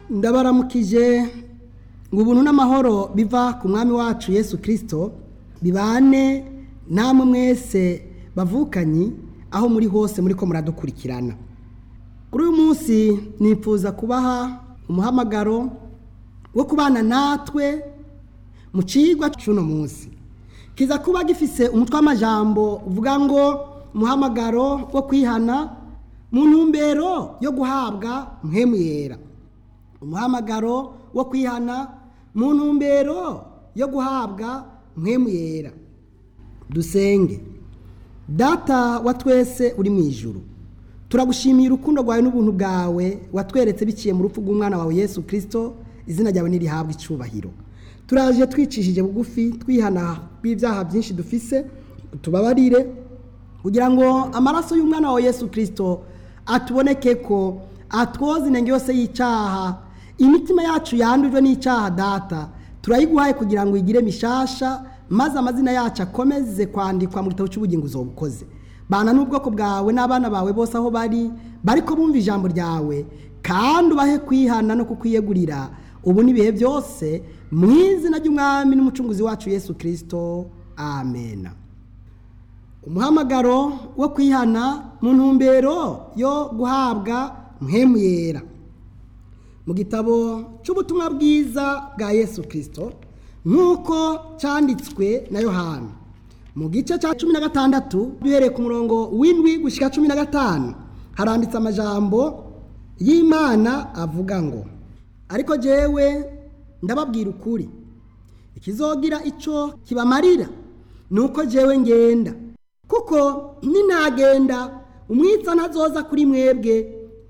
ndabaramukije ngo ubuntu n'amahoro biva ku mwami wacu yesu kirisito bibane namwe mwese bavukanyi aho muri hose muri ko muradukurikirana kuri uyu munsi nifuza kubaha umuhamagaro wo kubana natwe mu cigwa cy'uno munsi kiza kuba gifise umutwe w'amajambo uvuga ngo umuhamagaro wo kwihana mu ntumbero yo guhabwa mpemu yera umuhamagaro wo kwihana mu ntumbero yo guhabwa mpemu yera dusenge data wa twese uri mu ijuru turagushimiye urukundo rwawe n'ubuntu bwawe watweretse biciye mu rupfu rw'umwana wawe yesu kirisito izina ryawe ntirihabwe icyubahiro turaje twicishije bugufi twihana bw'ibyaha byinshi dufise tubabarire kugira ngo amaraso y'umwana wawe yesu kirisito atuboneke ko atwoza intenge yose y'icyaha imitima yacu yandujwe n'icyaha data turayiguhaye kugira ngo igire mishasha maze amazina yacu akomeze kwandikwa mu gitabo cy'ubugingo ukoze bana n'ubwoko bwawe n'abana bawe bose aho bari bari ko bumva ijambo ryawe kandi ubahe kwihana no kukwiyegurira ubu n'ibihe byose mu izina ry'umwami n'umucunguzi wacu yesu kirisito amen umuhamagaro wo kwihana mu ntumbero yo guhabwa mpemu yera mu gitabo cy'ubutumwa bwiza bwa yesu kirisito nk'uko cyanditswe na yohana mu gice cya cumi na gatandatu duhereye ku murongo w'indwi gushyira cumi na gatanu haranditse amajambo y'imana avuga ngo ariko jyewe ndababwira ukuri ikizogira icyo kibamarira ni uko jyewe ngenda kuko ninagenda umwitsa ntazoza kuri mwebwe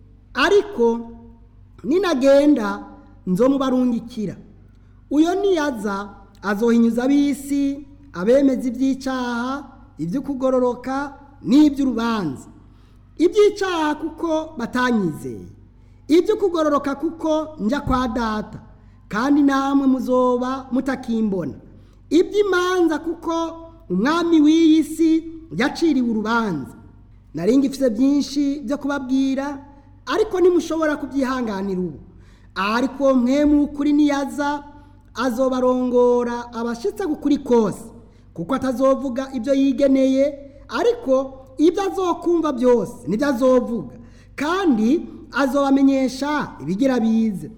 ariko ninagenda nzomubarungikira uyo niyaza azohinyuza ab'isi abemeza iby'icyaha ibyo kugororoka n'iby'urubanza iby'icyaha kuko batanyizeye ibyo kugororoka kuko njya kwa data kandi namwe muzoba mutakimbona iby'imanza kuko umwami w'iyi si yaciriwe urubanza naringa ifite byinshi byo kubabwira ariko ntimushobora kubyihanganira ubu ariko mwe kuri niyaza azobarongora abashyitse kuri kose kuko atazovuga ibyo yigeneye ariko ibyo azokumva byose nibyo azovuga kandi azobamenyesha ibigira bize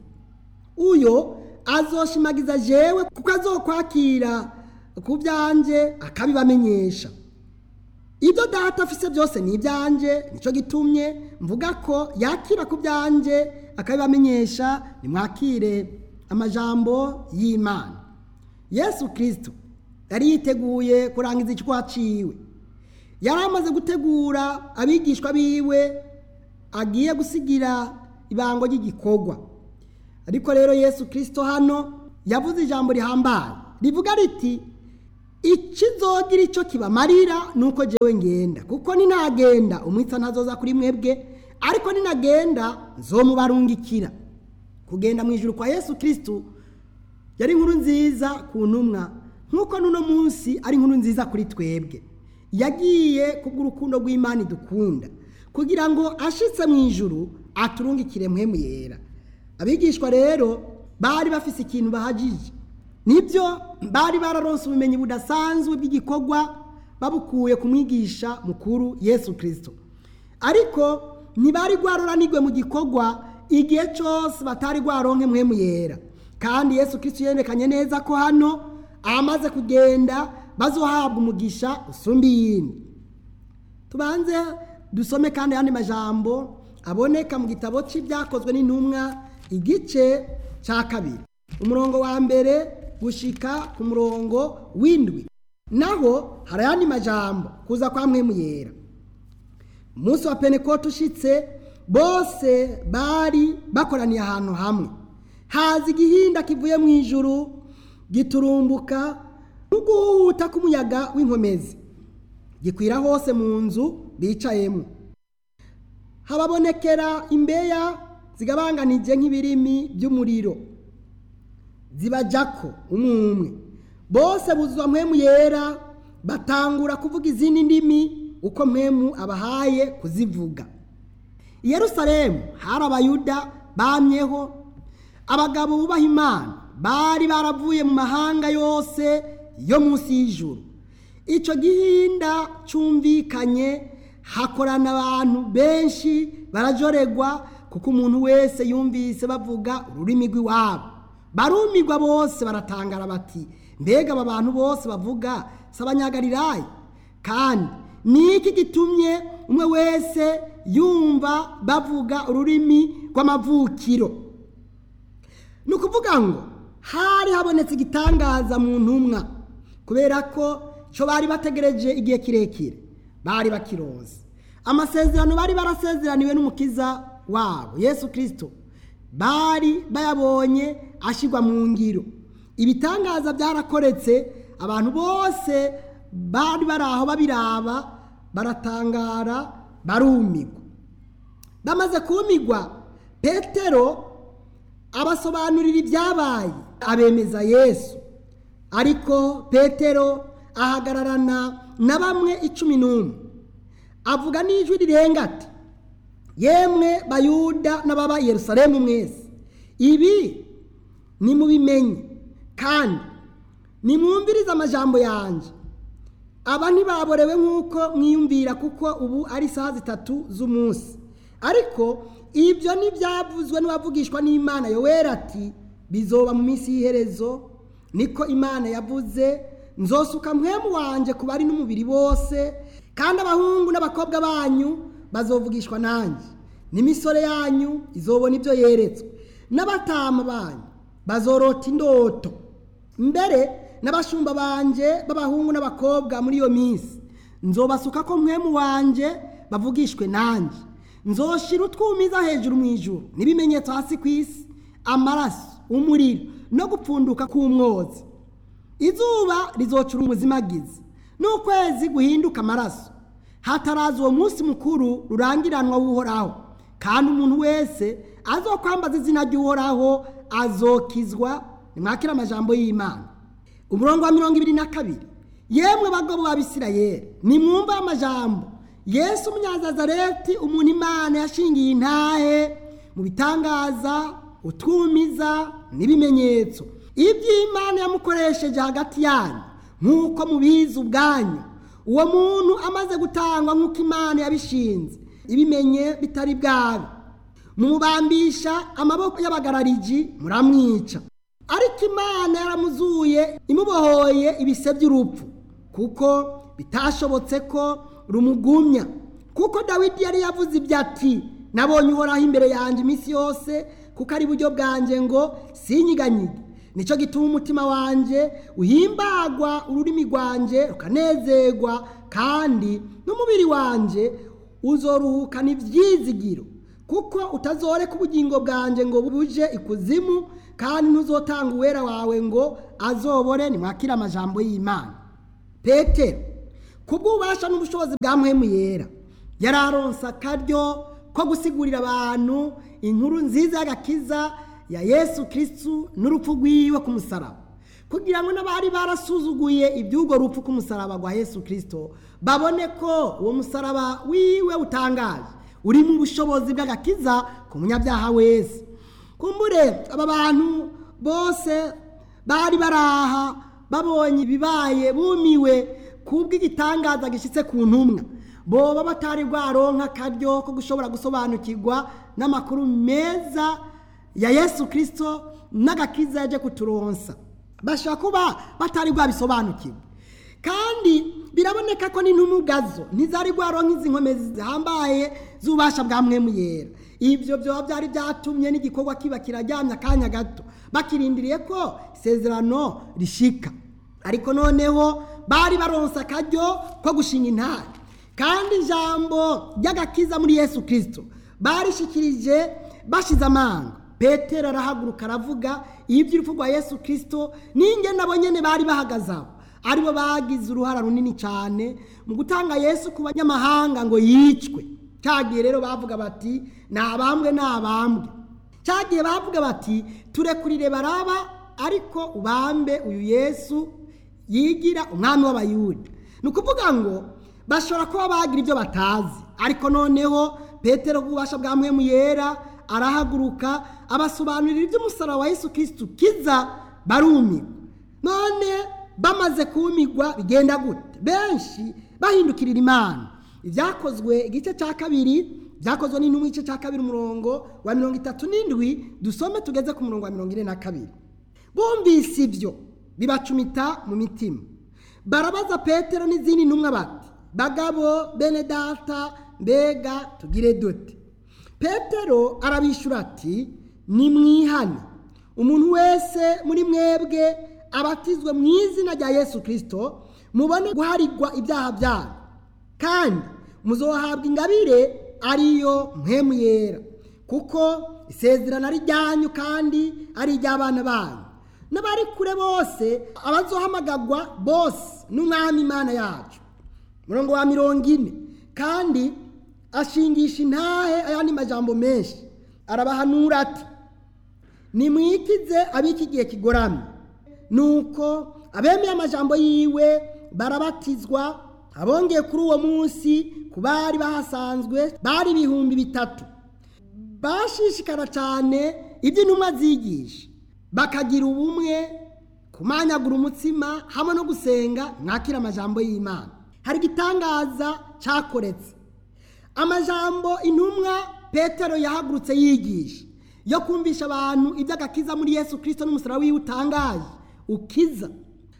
uyo azoshimagiza jewe kuko azokwakira ku byanjye akabibamenyesha ibyo data afise byose ni ibyanjye nicyo gitumye mvuga ko yakira ku byanjye akabibamenyesha nimwakire amajambo y'imana yesu kirisito yari yiteguye kurangiza icyo aciwe yari amaze gutegura abigishwa biwe agiye gusigira ibango ry'igikorwa ariko rero yesu kirisito hano yavuze ijambo rihambaye rivuga riti ikizogira icyo kibamarira ni uko jyewe ngenda kuko ninagenda umwitsa ntazoza kuri mwebwe ariko ninagenda nzomubarungikira kugenda mu ijoro kwa yesu kirisito yari inkuru nziza ku ntumwa nk'uko n'uno munsi ari inkuru nziza kuri twebwe yagiye kubw'urukundo rw'imana idukunda kugira ngo ashitse mu ijoro aturungikire mpemu yera abigishwa rero bari bafise ikintu bahagije nibyo bari bararonse ubumenyi budasanzwe bw'igikorwa babukuye ku mwigisha mukuru yesu kirisito ariko ntibari rwaroranirwe mu gikorwa igihe cyose batari rwaronke mpemu yera kandi yesu kirisito yerekanye neza ko hano amaze kugenda bazohabwa umugisha usumba iyindi tubanze dusome kandi ayandi majambo aboneka mu gitabo cy'ibyakozwe n'intumwa igice cya kabiri umurongo wa mbere gushika ku murongo w'indwi naho hari ayandi majambo kuza kwa mwemu yera umunsi wa penekote ushitse bose bari bakoraniye ahantu hamwe haza igihinda kivuye mu ijuru giturumbuka n'uguhuta k'umuyaga w'inkomezi gikwira hose mu nzu bicayemo hababonekera imbeya zigabanganije nk'ibirimi by'umuriro zibajako umwe umwe bose buzwa mpemu yera batangura kuvuga izindi ndimi uko mpemu abahaye kuzivuga i yerusalemu hari abayuda bamyeho abagabo bubaha imana bari baravuye mu mahanga yose yo munsi y'ijuru icyo gihinda cyumvikanye hakorana abantu benshi barajoregwa kuko umuntu wese yumvise bavuga ururimi rw'iwabo barumirwa bose baratangara bati mbega aba bantu bose bavuga si abanyagarirayi kandi ni iki gitumye umwe wese yumva bavuga ururimi rw'amavukiro ni ukuvuga ngo hari habonetse igitangaza mu ntumwa kubera ko cyo bari bategereje igihe kirekire bari bakiroza amasezerano bari barasezeraniwe n'umukiza wabo yesu kirisito bari bayabonye ashyirwa mu ngiro ibitangaza byarakoretse abantu bose bari bari aho babiraba baratangara barumigwa bamaze kumigwa petero abasobanurira ibyabaye abemeza yesu ariko petero ahagararana na bamwe icumi n'umwe avuga n'ijwi rirenga ati yemwe bayuda n'ababa i yerusalemu mwese ibi nimubimenye kandi nimwumvirize amajambo yanjye aba ntibaborewe nk'uko mwiyumvira kuko ubu ari isaha zitatu z'umunsi ariko ibyo ntibyavuzwe n'uwavugishwa n'imana yoweri ati bizoba mu minsi y'iherezo niko imana yavuze nzosuka mwemu wanjye ku bari n'umubiri bose kandi abahungu n'abakobwa banyu bazovugishwa nanjye n'imisore yanyu izobona ibyo yeretswe n'abatama banyu bazorota indoto mbere n'abashumba banjye b'abahungu n'abakobwa muri iyo minsi nzobasuka ko mwemu wanjye bavugishwe nanjye nzoshira utwumiza hejuru mu ijuru n'ibimenyetso hasi ku isi amaraso umuriro no gupfunduka k'umwotsi izuba rizocura umuzimagizi n'ukwezi guhinduka amaraso hataraza uwo munsi mukuru rurangiranwa w'uhoraho kandi umuntu wese azokwambaza izina ry'uhoraho azokizwa nimwakira amajambo y'imana umurongo wa mirongo ibiri na kabiri yemwe bagabo b'abisirayeli nimwumve amajambo yesu umunyazazareti umuntu imana yashingiye intahe mu bitangaza utwumiza n'ibimenyetso iby'imana yamukoresheje hagati yanyu nk'uko mubizi ubwanyu uwo muntu amaze gutangwa nk'uko imana yabishinze ibimenye bitari bwabe mumubambisha amaboko y'abagarariji muramwica ariko imana yaramuzuye imubohoye ibise by'urupfu kuko bitashobotse ko rumugumya kuko dawidi yari yavuze ibyo ati nabonye uhoraho imbere yanjye iminsi yose kuko ari buryo bwanjye ngo sinyiganyige nicyo gituma umutima wanjye uhimbagwa ururimi rwanjye rukanezerwa kandi n'umubiri wanjye uzoruhukana ibyizigiro kuko utazoreka ubugingo bwanjye ngo buje ikuzimu kandi ntuzotanga uwera wawe ngo azobore nimwakire amajambo y'imana petero kubw'ububasha n'ubushobozi bwa muhemu yera yari aronse akaryo ko gusigurira abantu inkuru nziza y'agakiza ya yesu kirisitu n'urupfu rw'iwe ku musaraba kugira ngo n'abari barasuzuguye iby'urwo rupfu ku musaraba rwa yesu kirisito babone ko uwo musaraba wiwe utangaje urimo ubushobozi bw'agakiza ku munyabyaha wese kumbure aba bantu bose bari baraha babonye ibibaye bumiwe kubw'igitangaza gishyitse ku ntumwa boba batari bwaronka akaryo ko gushobora gusobanukirwa n'amakuru meza ya yesu kirisito n'agakiza yaje kuturonsa bashobora kuba batari bwabisobanukirwa kandi biraboneka ko n'intumugazo ntizari bwaronka izi nkomezi zihambaye z'ububasha bwa mwemu yera ibyo byoba byari byatumye n'igikorwa kiba kirajyamye akanya gato bakirindiriye ko isezerano rishika ariko noneho bari baronse akaryo ko gushinga intare kandi ijambo ry'agakiza muri yesu kirisito barishikirije bashize amanga petero arahaguruka aravuga iby'urupfu rwa yesu kirisito n'inge nabo nyine bari bahagaze aho aribo bagize uruhara runini cyane mu gutanga yesu ku banyamahanga ngo yicwe cyagiye rero bavuga bati ni abambwe ni abambwe cyagiye bavuga bati turekurire baraba ariko ubambe uyu yesu yigira umwami w'abayuda ni ukuvuga ngo bashobora kuba bagira ibyo batazi ariko noneho petero ububasha bwa mwemu yera arahaguruka abasobanurira iby'umusaraba wa yesu kirisitu kiza barumirwa none bamaze kumirwa bigenda gute benshi bahindukirira imana ibyakozwe igice cya kabiri byakozwe n'intumwa igice cya kabiri umurongo wa mirongo itatu n'indwi dusome tugeze ku murongo wa mirongo ine na kabiri bumvise ibyo bibacumita mu mitima barabaza petero n'izindi ntumwa bati bagabo bene data mbega tugire dute petero arabishyura ati nimwihane umuntu wese muri mwebwe abatizwe mu izina rya yesu kirisito mubone guharigwa ibyaha byanyu kandi muzohabwa ingabire ariyo mpemu yera kuko isezerano ari ryanyu kandi ari iry'abana banyu n'abari kure bose abazohamagagwa bose n'umwami imana yacu murongo wa mirongo ine kandi ashingisha intahe ayandi majambo menshi arabahanura ati nimwikize ab'iki gihe kigoramye nuko abemeye amajambo yiwe barabatizwa abongeye kuri uwo munsi ku bari bahasanzwe bari ibihumbi bitatu bashishikara cyane ibyo intumwa zigisha bakagira ubumwe kumanyagura umutsima hamwe no gusenga mwakira amajambo y'imana hari igitangaza cyakoretse amajambo intumwa petero yahagurutse yigisha yo kumvisha abantu iby'agakiza muri yesu kirisito n'umusaraba wiwe utangaje ukiza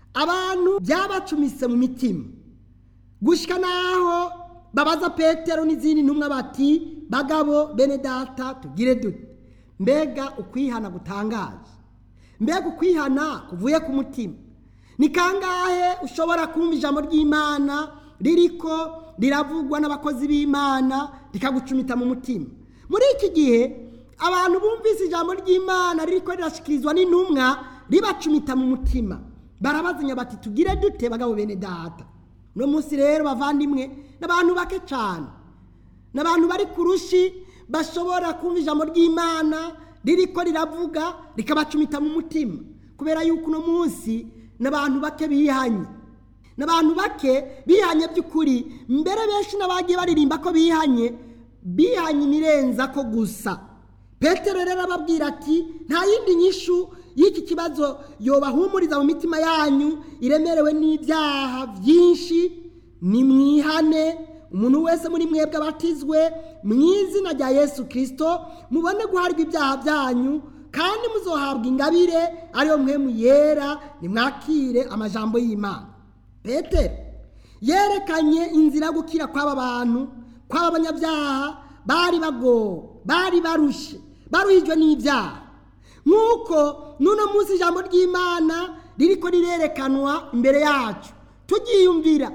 abantu byabacumise mu mitima gushyika n'aho babaza petero n'izindi ntumwa bati bagabo bene data tugire dute mbega ukwihana gutangaje mbega ukwihana kuvuye ku mutima ni kangahe ushobora kumva ijambo ry'imana ririko riravugwa n'abakozi b'imana rikagucumita mu mutima muri iki gihe abantu bumvise ijambo ry'imana ririko rirashyikirizwa n'intumwa ribacumita mu mutima barabazanya bati tugire dute bagabo bene data uno munsi rero bavandimwe n'abantu bake cyane n'abantu bari ku rushi bashobora kumva ijambo ry'imana ririko riravuga rikabacumita mu mutima kubera yuko uno munsi n'abantu bake bihanye n'abantu bake bihanye by'ukuri mbere benshi n'abagiye baririmba ko bihanye bihanye imirenza ko gusa petero rero ababwira ati nta yindi nyishu y'iki kibazo yobahumuriza mu mitima yanyu iremerewe n'ibyaha byinshi ni mwihane umuntu wese muri mwebwe abatizwe mu izina rya yesu kirisito mubone guharwa ibyaha byanyu kandi muzohabwa ingabire ariyo mwemu yera nimwakire amajambo y'imana petero yerekanye inzira yo gukira kw'aba bantu kw'aba banyabyaha bari bagowe bari barushe baruhijwe n'ibyaha nk'uko n'uno munsi ijambo ry'imana ririko rirerekanwa imbere yacu tugiyumvira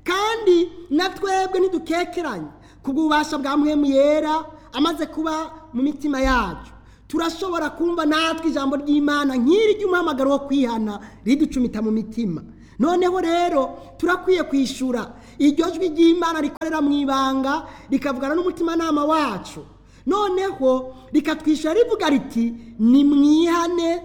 kandi na twebwe ntidukekeranye kubw'ububasha bwa mwemu yera amaze kuba mu mitima yacu turashobora kumva natwe ijambo ry'imana nk'iri ry'umuhamagaro wo kwihana riducumita mu mitima noneho rero turakwiye kwishyura iryo jwi ry'imana rikorera mu ibanga rikavugana n'umutimanama wacu noneho rikatwishyura rivuga riti ni mwihane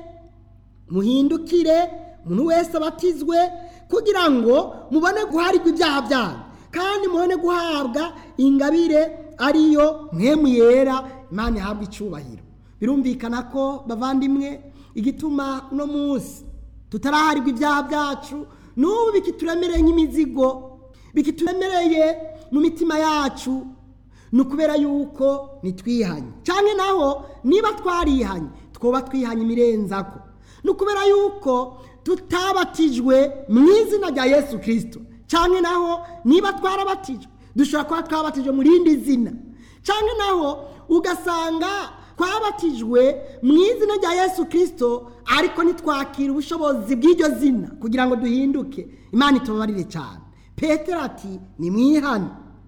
muhindukire umuntu wese abatizwe kugira ngo mubone guharirwa ibyaha byanyu kandi mubone guhabwa ingabire ariyo mwemu yera imana ihabwa icyubahiro birumvikana ko bavandimwe igituma uno munsi tutaraharirwa ibyaha byacu n'ubu bikituremereye nk'imizigo bikituremereye mu mitima yacu ni ukubera yuko nitwihanye cyane naho niba twarihanye twoba twihanye imirenzako ni ukubera yuko tutabatijwe mu izina rya yesu kirisito cyane naho niba twarabatijwe dushobora kuba twabatijwe mu rindi zina cyane naho ugasanga twabatijwe mu izina rya yesu kirisito ariko ntitwakire ubushobozi bw'iryo zina kugira ngo duhinduke imana itubabarire cyane petero ati ni mwihane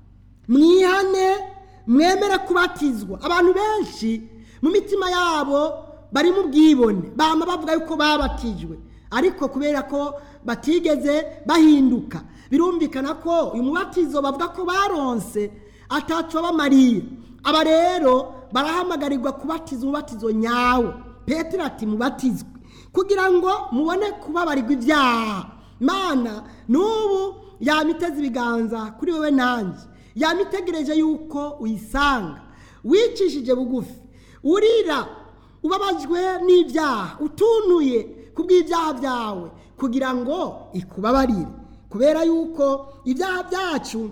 mwihane mwemere kubatizwa abantu benshi mu mitima yabo bari mu bwibone bama bavuga yuko babatijwe ariko kubera ko batigeze bahinduka birumvikana ko uyu mubatizo bavuga ko baronse atacu bamariye aba rero barahamagarirwa kubatiza umubatizo nyawo petero ati mubatizwe kugira ngo mubone kubabarirwa ibyaha mana n'ubu yamiteze ibiganza kuri wowe nanjye yamitegereje yuko uyisanga wicishije bugufi urira ubabajwe n'ibyaha utunuye ku bw'ibyaha byawe kugira ngo ikubabarire kubera yuko ibyaha byacu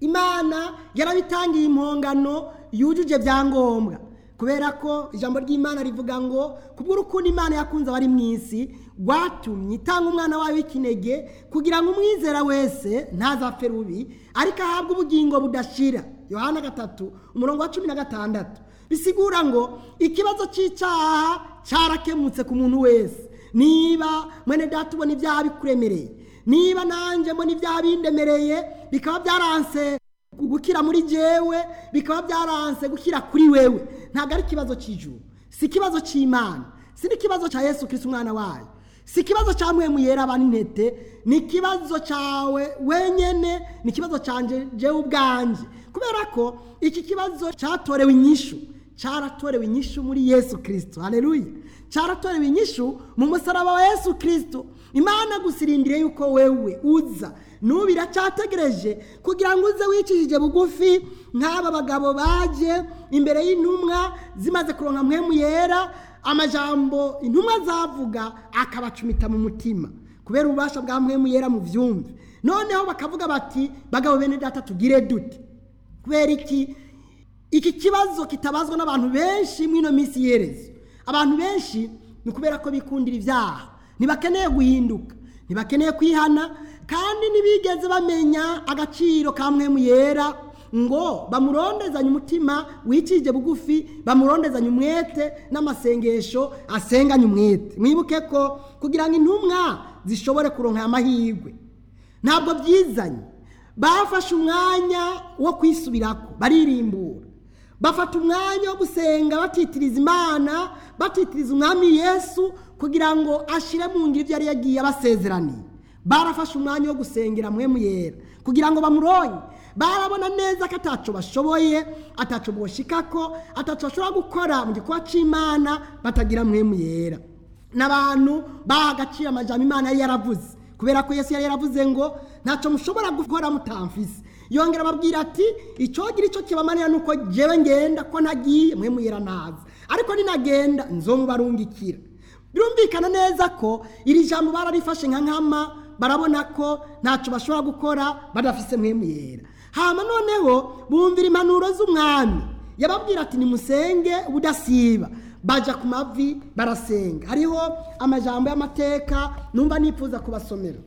imana yarabitangiye impongano yujuje byangombwa kubera ko ijambo ry'imana rivuga ngo kubw'urukundo imana yakunze abari mu isi rwatumye itanga umwana wayo w'ikinege kugira ngo umwizera wese ntazapfe rubi ariko ahabwe ubugingo budashira yohana gatatu umurongo wa cumi na gatandatu bisigura ngo ikibazo cy'icyaha cyarakemutse ku muntu wese niba mwene data ubona ibyaha bikuremereye niba nanjye mbona ibyaha bindemereye bikaba byaranse gukira muri jewe bikaba byaranse gukira kuri wewe ntabwo ari ikibazo cy'ijuru si ikibazo cy'imana si n'ikibazo cya yesu kirisi umwana wayo si ikibazo cya mwemu yera aba n'intete ni ikibazo cyawe wenyine ni ikibazo cyanjye jewe ubwanjye kubera ko iki kibazo cyatorewe inyishu cyaratorewe inyishu muri yesu kirisito hareruye cyaratorewe inyishu mu musaraba wa yesu kirisito imana gusirindire yuko wewe uza n'ubu iracyategereje kugira ngo uze wicishije bugufi nk'aba bagabo baje imbere y'intumwa zimaze kuronka mwemu yera amajambo intumwa zavuga akabacumita mu mutima kubera ububasha bwa mwemu yera mu byumve noneho bakavuga bati bagabo bene data tugire dute kubera iki iki kibazo kitabazwa n'abantu benshi muri ino minsi yerezo abantu benshi ni ukubera ko bikundira ibyaha ntibakeneye guhinduka ntibakeneye kwihana kandi ntibigeze bamenya agaciro ka mwemu yera ngo bamurondezanye umutima wicije bugufi bamurondezanye umwete n'amasengesho asenganye umwete mwibuke ko kugira ngo intumwa zishobore kuronka amahirwe ntabwo byizanye bafashe umwanya wo kwisubirako baririmbura bafata umwanya wo gusenga batitiriza imana batitiriza umwami yesu kugira ngo ashyire mu ngiro ibyo yari yagiye abasezeraniye barafashe umwanya wo gusengera mwemu yera kugira ngo bamuronye barabona neza ko ataco bashoboye ataco boshikako ataco bashobora gukora mu gikorwa c'imana batagira mwemu yera n'abantu baha agaciro amajambo imana yari yaravuze kubera ko yesu yari yaravuze ngo ntacyo mushobora gukora mutamfise yongera ababwira ati icyogira icyo kibamanira nuko jewe ngenda ko ntagiye mwemu yera naza ariko ninagenda nzomubarungikira birumvikana neza ko iri jambo bararifashe nka nkama barabona ko ntacyo bashobora gukora badafise mwemu yera hama noneho bumvira impanuro z'umwami yababwira ati nimusenge ubudasiba baja ku mavi barasenga hariho amajambo y'amateka numva nifuza kubasomera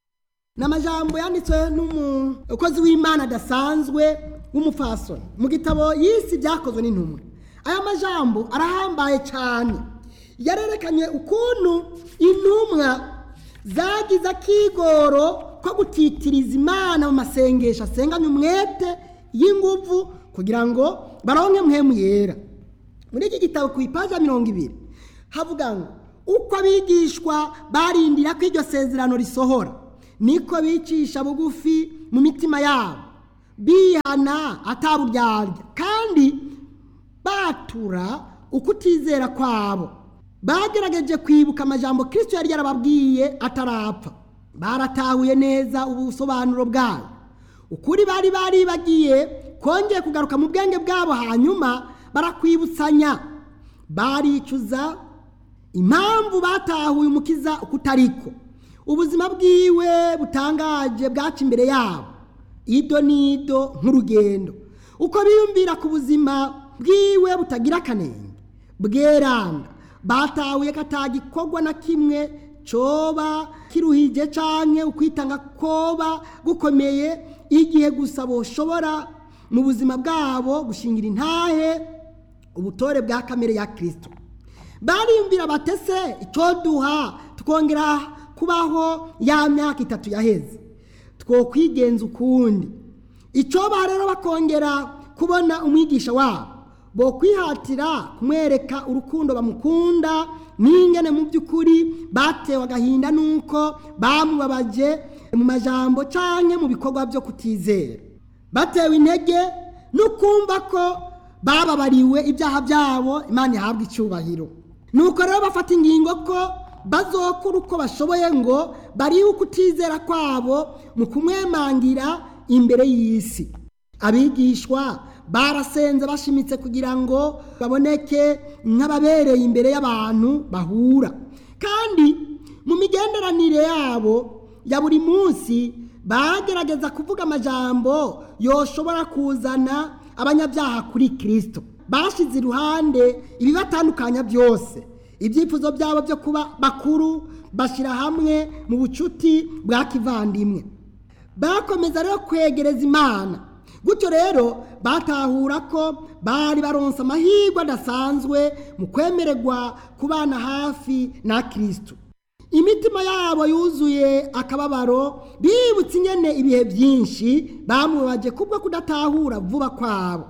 ni amajambo yanditswe n'umukozi w'imana adasanzwe w'umufasoni mu gitabo y'isi byakozwe n'intumwa aya majambo arahambaye cyane yarerekanye ukuntu intumwa zagize akigoro ko gutitiriza imana mu masengesho asenganye umwete y'inguvu kugira ngo baronke mwemu yera muri iki gitabo ku ipaji ya mirongo ibiri havuga ngo uko abigishwa barindira ko iryo sezerano risohora niko bicisha bugufi mu mitima yabo bihana ataburyarya kandi batura ukutizera kwabo bagerageje kwibuka amajambo kirisito yari yarababwiye atarapfa baratahuye neza ubusobanuro bwayo ukuri bari baribagiye kongeye kugaruka mu bwenge bwabo hanyuma barakwibutsanya baricuza impamvu batahuye umukiza kutariko ubuzima bwiwe butangaje bwaca imbere yabo ido n'ido nk'urugendo uko biyumvira ku buzima bwiwe butagira akanenge bweranda batahuye ko atagikorwa na kimwe coba kiruhije canke ukwitanga koba gukomeye igihe gusa boshobora mu buzima bwabo gushingira intahe ubutore bwa kamere ya kirisito bariyumvira batese icyo duha tukongera kubaho ya myaka itatu yaheze twokwigenza ukundi icyo rero bakongera kubona umwigisha wabo bo kwihatira kumwereka urukundo bamukunda n'ingene mu by'ukuri batewe agahinda nuko bamubabaje mu majambo cyangwa mu bikorwa byo kutizera batewe intege no kumva ko bababariwe ibyaha byabo imana ihabwa icyubahiro nuko rero bafata ingingo ko bazokora uko bashoboye ngo barihe ukutizera kwabo mu kumwemangira imbere y'isi abigishwa barasenze bashimitse kugira ngo baboneke nk'ababereye imbere y'abantu bahura kandi mu migenderanire yabo ya buri munsi bagerageza kuvuga amajambo yoshobora kuzana abanyabyaha kuri kirisito bashyize iruhande ibibatandukanya byose ibyifuzo byabo byo kuba bakuru bashyira hamwe mu bucuti bwa kivandimwe bakomeza rero kwegereza imana gutyo rero batahura ko bari baronse amahirwe adasanzwe mu kwemererwa kubana hafi na kirisito imitima yabo yuzuye akababaro bibutse ingene ibihe byinshi bamubaje kubwo kudatahura vuba kwabo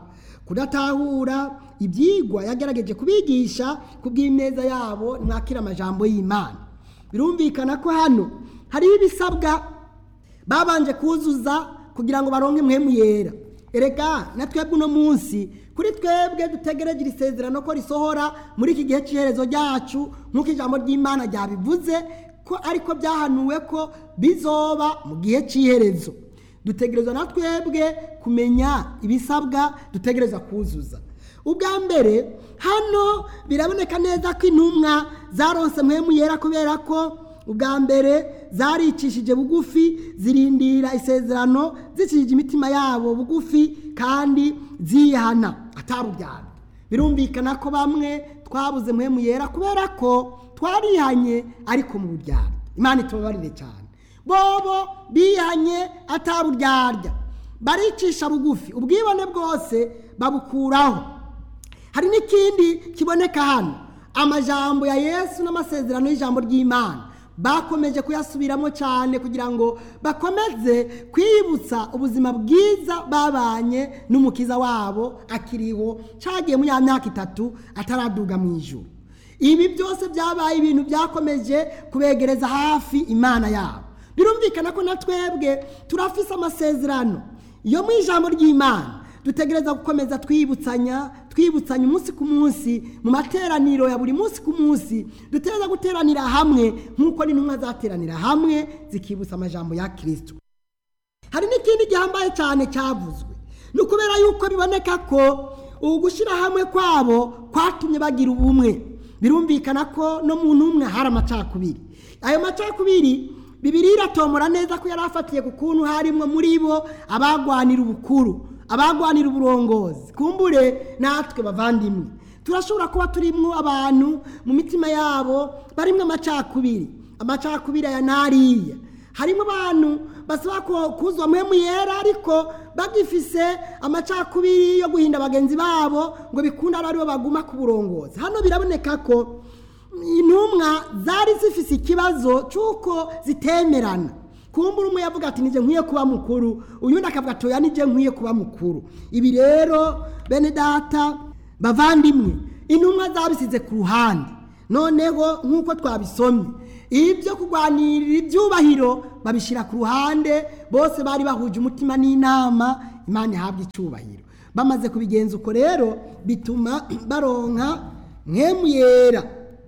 kudatahura ibyigwa yagerageje kubigisha ku bw'ineza yabo mwakira amajambo y'imana birumvikana ko hano hariho ibisabwa babanje kuzuza kugira ngo baronke impwemu yera erega na twebwe uno munsi kuri twebwe dutegereje iri sezerano ko risohora muri iki gihe cy'iherezo ryacu nk'uko ijambo ry'imana ryabivuze ko ariko byahanuwe ko bizoba mu gihe cy'iherezo dutegereza na twebwe kumenya ibisabwa dutegereza kuzuza ubwa mbere hano biraboneka neza ko intumwa zaronse mpemu yera kubera ko ubwa mbere zaricishije bugufi zirindira isezerano zicishije imitima yabo bugufi kandi ziyihana atarubyara birumvikana ko bamwe twabuze mpemu yera kubera ko twarihanye ariko mu buryarya imana itubabarire cyane bobo bihanye ataburyarya baricisha bugufi ubwibone bwose babukuraho hari n'ikindi kiboneka hano amajambo ya yesu n'amasezerano y'ijambo ry'imana bakomeje kuyasubiramo cyane kugira ngo bakomeze kwibutsa ubuzima bwiza babanye n'umukiza wabo akiriho cyagiye muri ya myaka itatu ataraduga mu ijuru ibi byose byabaye ibintu byakomeje kubegereza hafi imana yabo birumvikana ko na twebwe turafise amasezerano yo mu ijambo ry'imana dutegereza gukomeza twibutsanya twibutsanya umunsi ku munsi mu materaniro ya buri munsi ku munsi dutegereza guteranira hamwe nk'uko n'intumwa zateranira hamwe zikibutsa amajambo ya kirisito hari n'ikindi gihambaye cyane cyavuzwe ni ukubera yuko biboneka ko ubu gushyira hamwe kwabo kwatumye bagira ubumwe birumvikana ko no mu ntumwe hari amacakubiri ayo macakubiri bibiri iratomora neza ko yari afatiye ku kuntu harimo muri bo abagwanira ubukuru abagwanira uburongozi kumbure natwe bavandimwe turashobora kuba turimo abantu mu mitima yabo barimo amacakubiri amacakubiri aya n'ariya harimo abantu basaba kuzwa muhemu yera ariko bagifise amacakubiri yo guhinda bagenzi babo ngo bikunde ari aribo baguma ku burongozi hano biraboneka ko intumwa zari zifise ikibazo cy'uko zitemerana kumbura umwe yavuga ati nije nkwiye kuba mukuru uyundi akavuga ati oya nije nkwiye kuba mukuru ibi rero bene data bavandimwe intumwa zabisize ku ruhande noneho nk'uko twabisomye ibyo kurwanirira ibyubahiro babishyira ku ruhande bose bari bahuje umutima n'inama imana ihabwa icyubahiro bamaze kubigenza uko rero bituma baronka mwemu yera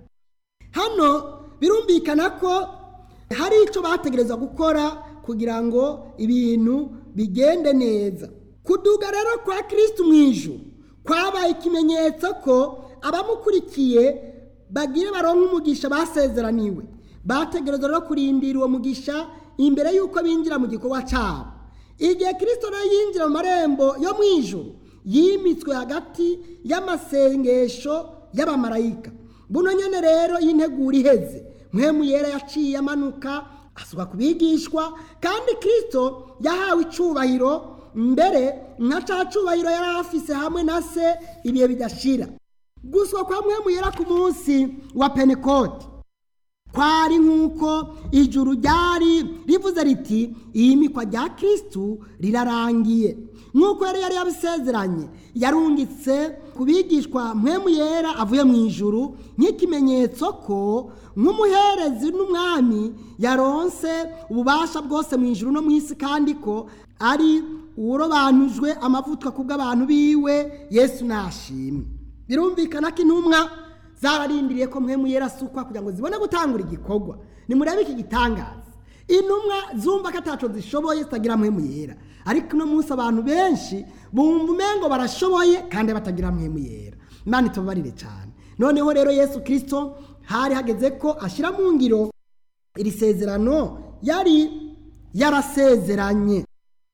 hano birumvikana ko hari icyo bategereza gukora kugira ngo ibintu bigende neza kuduga rero kwa kirisitu mu ijuru kwabaye ikimenyetso ko abamukurikiye bagire baronka umugisha basezeraniwe bategereza rero kurindira uwo mugisha imbere y'uko binjira mu gikorwa cyabo igihe kirisito rero yinjira mu marembo yo mu ijuru yimitswe hagati y'amasengesho y'abamarayika buno nyine rero y'integura iheze mwemu yera yaciye amanuka asuka ku bigishwa kandi kirisito yahawe icyubahiro mbere nka cya cyubahiro yari afise hamwe na se ibihe bidashira guswa kwa mwemu yera ku munsi wa penekoti kwari nk'uko ijuru ryari rivuze riti iyimikwa rya kirisitu rirarangiye nk'uko yari yari yabisezeranye yarungitse ku bigishwa mwemu yera avuye mu ijuru nk'ikimenyetso ko nk'umuherezi n'umwami yaronse ububasha bwose mu ijuru no mu isi kandi ko ari uwurobanujwe amavuta ku bw'abantu biwe yesu nashimwe birumvikana ko intumwa zararindiriye ko mwemu yera asukwa kugira ngo zibone gutangura igikorwa nimurebe iki gitangaza intumwa zumva ko ataco zishoboye zitagira mpemu yera ariko uno munsi abantu benshi bumva umengo barashoboye kandi batagira mpemu yera imana itubabarire cyane noneho rero yesu kirisito hari hageze ko ashyira mu ngiro iri sezerano yari yarasezeranye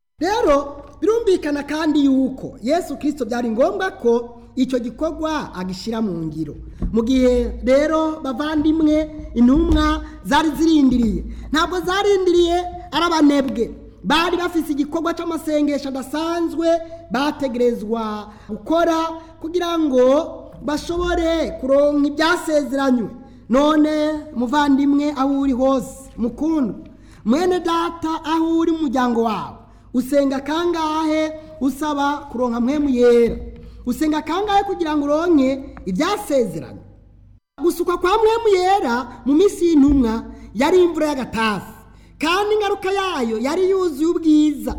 rero birumvikana kandi yuko yesu kirisito byari ngombwa ko icyo gikorwa agishyira mu ngiro mu gihe rero bavandimwe intumwa zari zirindiriye ntabwo zarindiriye ari abanebwe bari bafite igikorwa cy'amasengesho adasanzwe bategerezwa gukora kugira ngo bashobore kuronka ibyasezeranywe none muvandimwe aho uri hose mukundwa mwene data aho uri mu muryango wawe usenga kangahe usaba kuronka mwemu yera usenga kangahe kugira ngo uronke ibyasezeranye gusukwa kwa mwemu yera mu minsi y'intumwa yari imvura y'agatasi kandi ingaruka yayo yari yuzuye ubwiza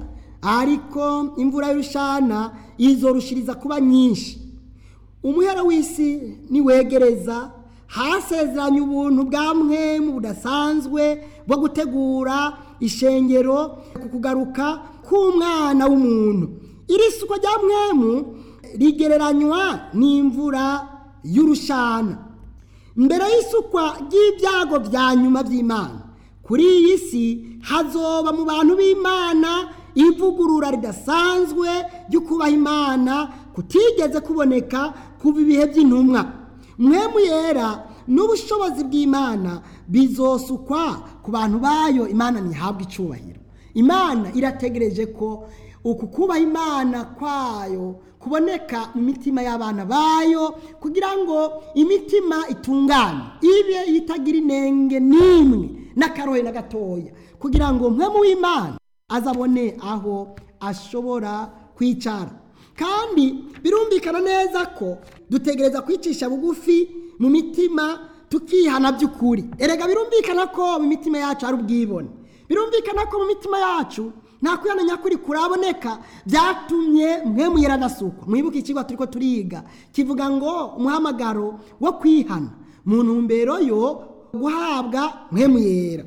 ariko imvura y'urushana izorushiriza kuba nyinshi umuhera w'isi niwegereza hasezeranye ubuntu bwa mwemu budasanzwe bwo gutegura ishengero ku kugaruka k'umwana w'umuntu iri suko rya mwemu rigereranywa n'imvura y'urushana mbere y'isukwa ry'ibyago bya nyuma by'imana kuri iyi si hazoba mu bantu b'imana ivugurura ridasanzwe ryo kubaha imana kutigeze kuboneka kuva ibihe by'intumwa mwemu yera n'ubushobozi bw'imana bizosukwa ku bantu bayo imana ntihabwe icyubahiro imana irategereje ko uku kubaha imana kwayo kuboneka mu mitima y'abana bayo kugira ngo imitima itungane ibe itagira inenge n'imwe n'akarohe na gatoya kugira ngo mwemu w'imana azabone aho ashobora kwicara kandi birumvikana neza ko dutegereza kwicisha bugufi mu mitima tukihana by'ukuri erega birumvikana ko mu mitima yacu hari ubwibone birumvikana ko mu mitima yacu nta kwihana nyakuri kuraboneka byatumye mwemu yera adasukwa mwibuke ikigo turi ko turiga kivuga ngo umuhamagaro wo kwihana mu ntumbero yo guhabwa mwemu yera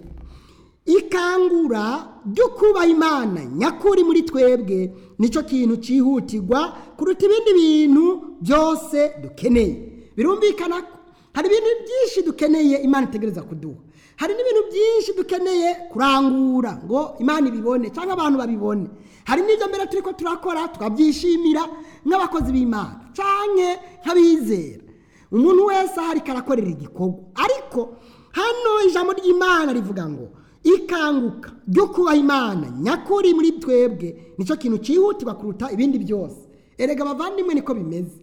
ikangura ryo kubaha imana nyakuri muri twebwe nicyo kintu cyihutirwa kuruta ibindi bintu byose dukeneye birumvikana ko hari ibintu byinshi dukeneye imana itegereza kuduha hari n'ibintu byinshi dukeneye kurangura ngo imana ibibone cyangwa abantu babibone hari n'ibyo mbere turi ko turakora tukabyishimira nk'abakozi b'imana cyangwa nk'abizera umuntu wese ahari karakorera igikorwa ariko hano ijambo ry'imana rivuga ngo ikanguka ryo kubaha imana nyakuri muri twebwe nicyo kintu cyihutirwa kuruta ibindi byose erega abavandimwe niko bimeze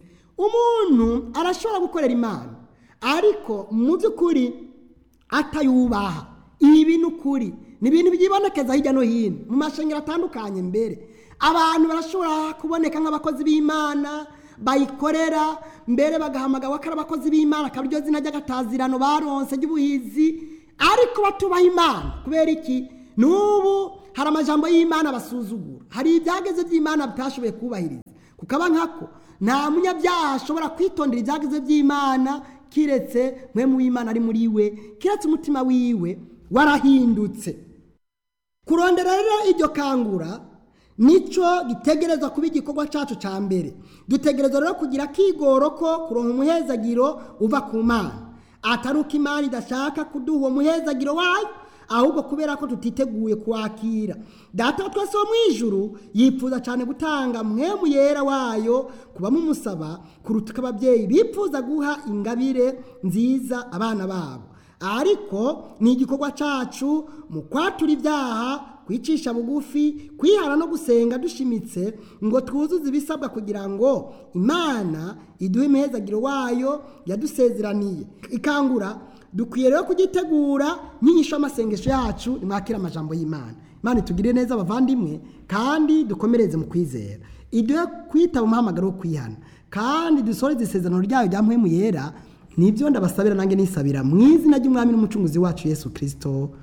umuntu arashobora gukorera imana ariko mu by'ukuri atayubaha ibi ni ukuri ni ibintu byibonekeza hirya no hino mu mashanyarazi atandukanye mbere abantu barashobora kuboneka nk'abakozi b'imana bayikorera mbere bagahamagara ko ari abakozi b'imana akaba iryo zina ry'agatazirano baronse ry'ubuhizi ariko batubaha imana kubera iki n'ubu hari amajambo y'imana basuzugura hari ibyageze by'imana bitashoboye kubahiriza kukaba nkako nta munyabyaha ashobora kwitondera ibyageze by'imana kiretse mwe mu w'imana ari muri we kiretse umutima wiwe warahindutse kurondera rero iryo kangura nicyo gitegerezwa kuba igikorwa cyacu cya mbere dutegereza rero kugira akigoro ko kuronka umuhezagiro uva ku mana atari uko imana idashaka kuduha uwo muhezagiro wayo ahubwo kubera ko tutiteguye kuwakira data twese wo mu ijuru yifuza cyane gutanga mwemu yera wayo kubamo umusaba kuruta uko ababyeyi bifuza guha ingabire nziza abana babo ariko ni igikorwa cyacu mu kwatura ibyaha kwicisha bugufi kwihara no gusenga dushimitse ngo twuzuze ibisabwa kugira ngo imana iduhe imihezagiro wayo yadusezeraniye ikangura dukwiye rero kugitegura nk'inyisho y'amasengesho yacu nimwakira amajambo y'imana imana itugirire neza abavandimwe kandi dukomereze mu kwizera iduhe kwitaba umuhamagaro wo kwihana kandi dusoreze isezerano ryayo rya mpwemu yera nibyo ndabasabira nange nisabira mu izina ry'umwami n'umucunguzi wacu yesu kirisito